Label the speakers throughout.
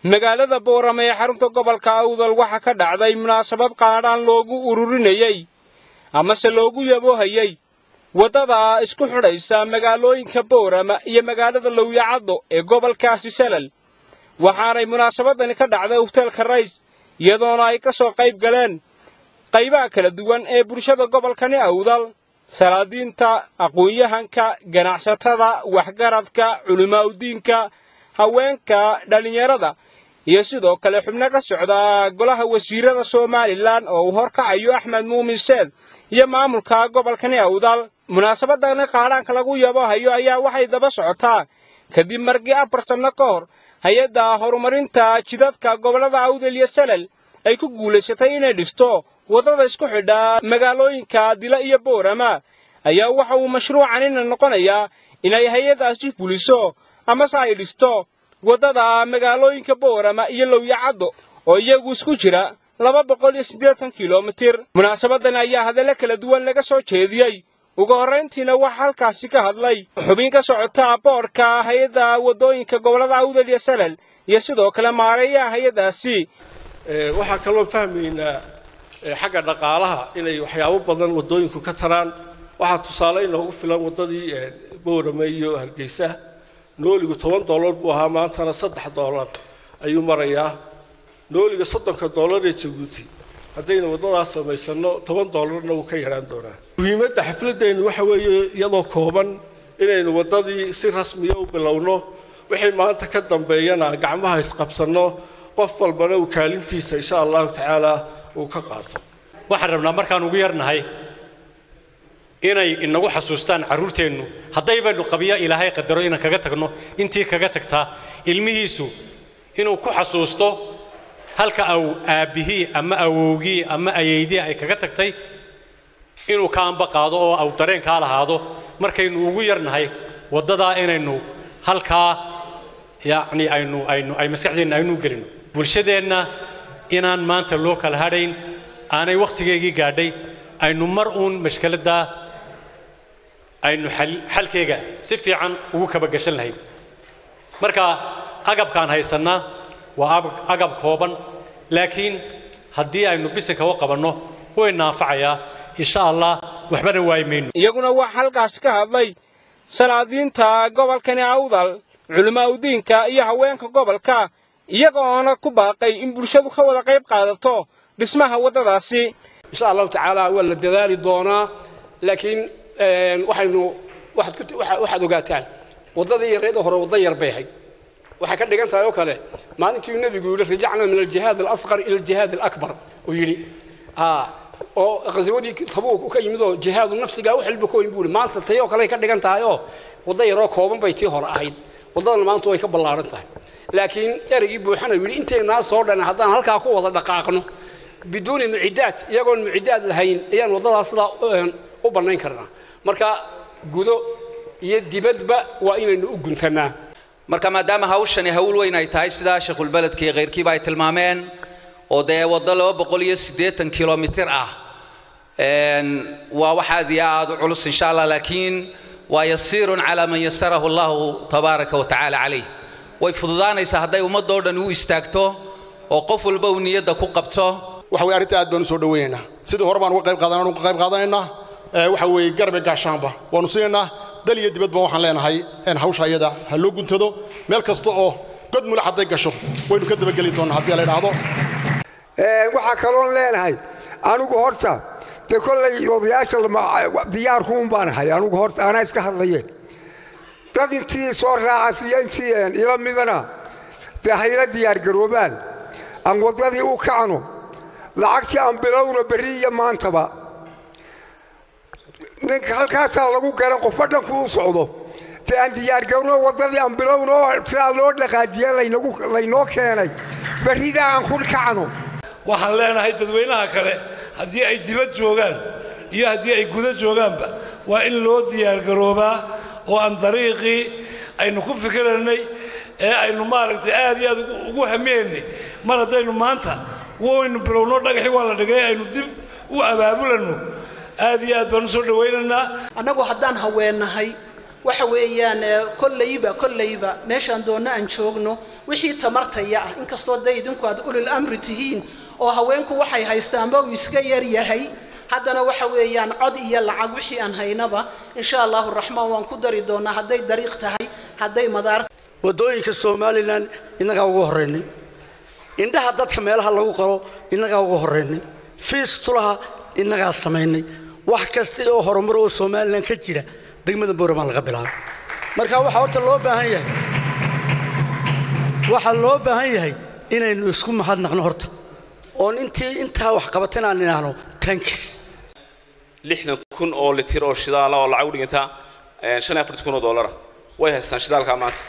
Speaker 1: magaalada boorame ee xarunta gobolka awdal waxaa ka dhacday munaasabad qaadhaan loogu ururinayey amase loogu yaboohayey waddada isku xidhaysa magaalooyinka boorama iyo magaalada lowyacaddo ee gobolkaasi salal waxaanay munaasabadani ka dhacday hoteelka rays iyadoona ay ka soo qayb galeen qaybaha kala duwan ee bulshada gobolkani awdal salaadiinta aqoon-yahanka ganacsatada waxgaradka culimaaudiinka haweenka dhallinyarada iyo sidoo kale xubno ka socda golaha wasiirada somalilan oo uu horkacayo axmed muumin seed iyo maamulka gobolkani awdal munaasabadani qaadhaanka lagu yabohayo ayaa waxay daba socotaa kadib markii afar sanno ka hor hay-adda horumarinta jidadka gobollada awdal iyo salal ay ku guulaysatay inay dhisto waddada isku xidha magaalooyinka dila iyo boorama ayaa waxa uu mashruucanina noqonayaa inay hay-adaasi fuliso amase ay dhisto waddada magaalooyinka boorama iyo lowyacaddo oo iyagu isku jira laba boqol iyo siddeetan kilomitir munaasabadan ayaa hadallo kala duwan laga soo jeediyey ugu horrayntiina waxaa halkaasi ka hadlay xubin ka socota boodhka hay-adda waddooyinka gobollada awdal iyo salal iyo sidoo kale maareeyaha hay-addaasi
Speaker 2: waxaa kaloo fahmaynaa xagga dhaqaalaha inay waxyaabo badan waddooyinku ka taraan waxaa tusaale inoogu filan waddadii boorame iyo hargeysa nooligu toban dollar buu ahaa maantana saddex dollar ayuu marayaa nooliga soddonka dollar ee jabuuti haddaynu waddadaas samaysanno toban dollarna wuu ka yaraan doonaa muhiimadda xafladeennu waxa weeye iyadoo kooban inaynu waddadii si rasmiya u bilowno wixii maanta ka dambeeyana gacmaha isqabsanno qof walbana uu kaalintiisa insha allahu tacaala uu ka qaato
Speaker 3: waxaan rabnaa markaan ugu yarnahay inay inagu xasuustaan carruurteennu haddaybaynu qabiyo ilaahay qadaro inaan kaga tagno intii kaga tagtaa ilmihiisu inuu ku xasuusto halka aw aabbihii ama awowgii ama ayeydii ay kaga tagtay inuu ka amba qaado oo aw dareenkaa lahaado markaynu ugu yarnahay waddadaa inaynu halkaa yacni aynu aynu ay maskaxdeenna aynu gelino bulshadeenna inaan maanta loo kala hadhayn aanay wakhtigeygii gaadhay aynu mar uun mashkaladdaa aynu xalkeega si fiican ugu kabagashan lahayn marka agabkaan haysannaa waa agab kooban laakiin haddii aynu bisinka u qabanno way naafacayaa insha allah waxbana waayi mayno
Speaker 1: iyaguna waxaa halkaas ka hadlay salaadiinta gobolkani awdal culimaaudiinka iyo haweenka gobolka iyaga oona ku baaqay in bulshadu ka wada qayb qaadato dhismaha waddadaasi
Speaker 4: insha allahu tacaala waa la dadaali doonaa laakiin waxaynu waxaad ogaataan waddadii yareeda hore wadda yar bay ahayd waxay ka dhigan tahay oo kale maalintii nebigu yidhi rajacna min aljihaad alasqar ila aljihaad alakbar uu yidhi oo qaswadii tabuuk ka yimid oo jihaadu nafsiga wax walba kooyin buu yidhi maanta tayoo kale ka dhigan tahay oo wadda yaroo kooban bay tii hore ahayd waddadan maanta way ka ballaaran tahay laakiin ereygii buuxana yidhi inteynaa soo dhan haddaan halkaa ku wada dhaqaaqno biduuni mucidaad iyagoon mucidaad lahayn ayaan waddadaas sidaa u bannayn karnaa marka gudo iyo dibadba waa inaynu u guntannaa
Speaker 5: marka maadaama hawshani hawl weyn ay tahay sidaa sheekhuulbeledka iyo khayrkiiba ay tilmaameen oo dee waddo laba boqol iyo siddeetan kilomitir ah waa wax aad iyo aad u culus insha allah laakiin waa yasiirun calaa man yasarahu allahu tabaaraka wa tacaala calayh way fududaanaysaa hadday ummaddoo dhan u istaagto oo qof walba uu niyadda ku qabto
Speaker 6: waxa weye arrinta aad baan u soo dhowaynaynaa sidii hore baan uga qayb qaadanaa uga qayb qaadanaynaa waxa weeye garbe gaashaanba waanu siinaynaa dal iyo dibadba waxaan leenahay hawsha iyada ha loo guntado meel kasta oo god mulax hadday gasho waynu ka dabageli doonnaa haddii la idhaahdo
Speaker 7: waxaa kaloon leenahay anigu horta dee kollay odayaasha diyaarkuun baan ahay anigu horta anaa iska hadlaye dad intii soo raacas iyo intii ila midana dee hayla diyaargaroobaan aan waddadii u kacno lacagtii aan bilowno berri iyo maantaba ninka halkaasaa lagu gara qofba dhanku u socdo dee aan diyaargarno waddadii aan bilowno oo sidaa loo dhaqaajiye laynoo keenay berridaa aan ku kacno
Speaker 8: waxaan leenahay dadweynaha kale haddii ay dibad joogaan iyo haddii ay guda joogaanba waa in loo diyaargaroobaa oo aan dariiqii aynu ku fikiraynay ee aynu maaragtay aad iyo aad ugu hamiyaynay mar haddaynu maanta waynu bilowno dhagaxii waa la dhigay aynu dib u abaabulanno aad iyo aad baan u soo dhowaynaynaa
Speaker 9: annagu haddaan haweennahay waxa weeyaan kollayba kollayba meeshaan doonno aan joogno wixii tamartaya ah inkastoo dee idinku aad ulil amri tihiin oo haweenku waxay haystaanba uu iska yar yahay haddana waxa weeyaan cod iyo lacag wixii aan haynaba insha allahu raxmaan waan ku dari doonaa hadday dariiq tahay hadday madaar
Speaker 10: waddooyinka somalilan innagaa ugu horraynay indhaha dadka meelaha lagu qalo innagaa ugu horraynay fiis tulaha innagaa samaynay wax kasta oo horumar oo somalilan ka jira degmada booramaan laga bilaabay marka waxaa horta loo baahan yahay waxaa loo baahan yahay inaynu isku mahadnaqno horta oon intii intaa wax qabateen aan idhaahno tankis
Speaker 11: lixdan kun oo litir oo shidaala oo lacag u dhiganta shan iyo afartan kun oo doolara way haystaan shidaalkaa maanta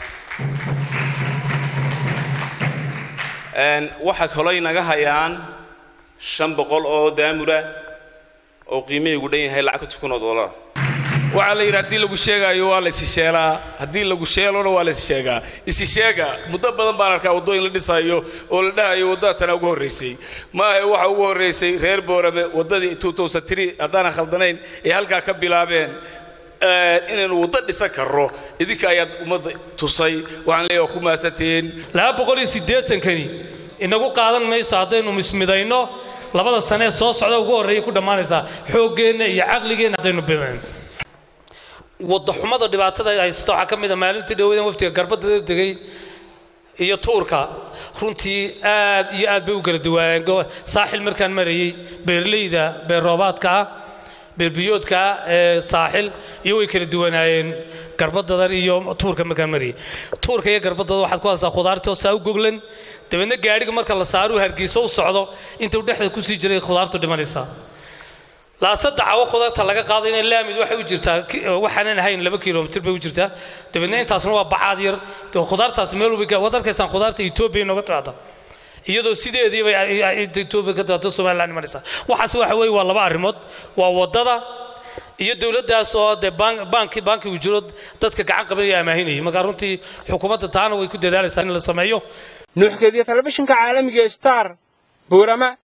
Speaker 11: waxaa kaloo inaga hayaan shan boqol oo daamura oo qiimahaygu dhan yahay lacag konton kun oo doolara
Speaker 12: waxaa la yidhi haddii lagu sheegaayo waa la isisheelaa haddii lagu sheelona waa la issheegaa isisheega muddo badan baan arkaa waddooyin la dhisayo oo la dhahayo waddada tana ugu horraysay maahe waxa ugu horraysay reer boorame waddadii tuutowsatiri haddaanan khaldanayn ee halkaa ka bilaabeen inaynu waddo dhisan karro idinka ayaad ummadda tusay waxaan leeyahay waa ku mahadsantihiin
Speaker 13: laba boqol iyo siddeetankani inagu qaadan mayso haddaynu mismidayno labada sane ee soo socda ugu horreeya ku dhammaanaysaa xooggeenna iyo caqligeenna haddaynu bidayn wadaxumada dhibaatada ay haysato waxaa ka mid a maalintii dhoweydan waftiga garbadda degay iyo tuurka runtii aad iyo aad bay u kala duwaayeen saaxil markaan marayey beerleyda beerroobaadka ah beerbiyoodka ee saaxil iyo way kala duwanaayeen garbadadar iyo tuurka markaan marayey tuurka iyo garbadada waxaad ku haysaa khudaartoo saa u goglan dabeedna gaadhiga marka la saaruu hargeyso u socdo intuu dhexda kusii jiray khudaartu dhimanaysaa laasadda cawo khudaarta laga qaado inay laamid waxay u jirtaa waxaanan ahayn laba kilomitir bay u jirtaa dabeedna intaasna waa bacaad yar khudaartaas meel walba waad arkaysaan khudaarta etoobiya inooga timaada iyadoo sideediiba etoobiya ka timaado somaliland imanaysa waxaas waxa weeye waa laba arrimood waa waddada iyo dowladdaas oo dee baanki baankigu jiro dadka gacan qabanaya amaahinayay marka runtii xukuumadda taana way ku dadaalaysaa in la sameeyo
Speaker 1: nuuxkeediyo telefishinka caalamiga star buurama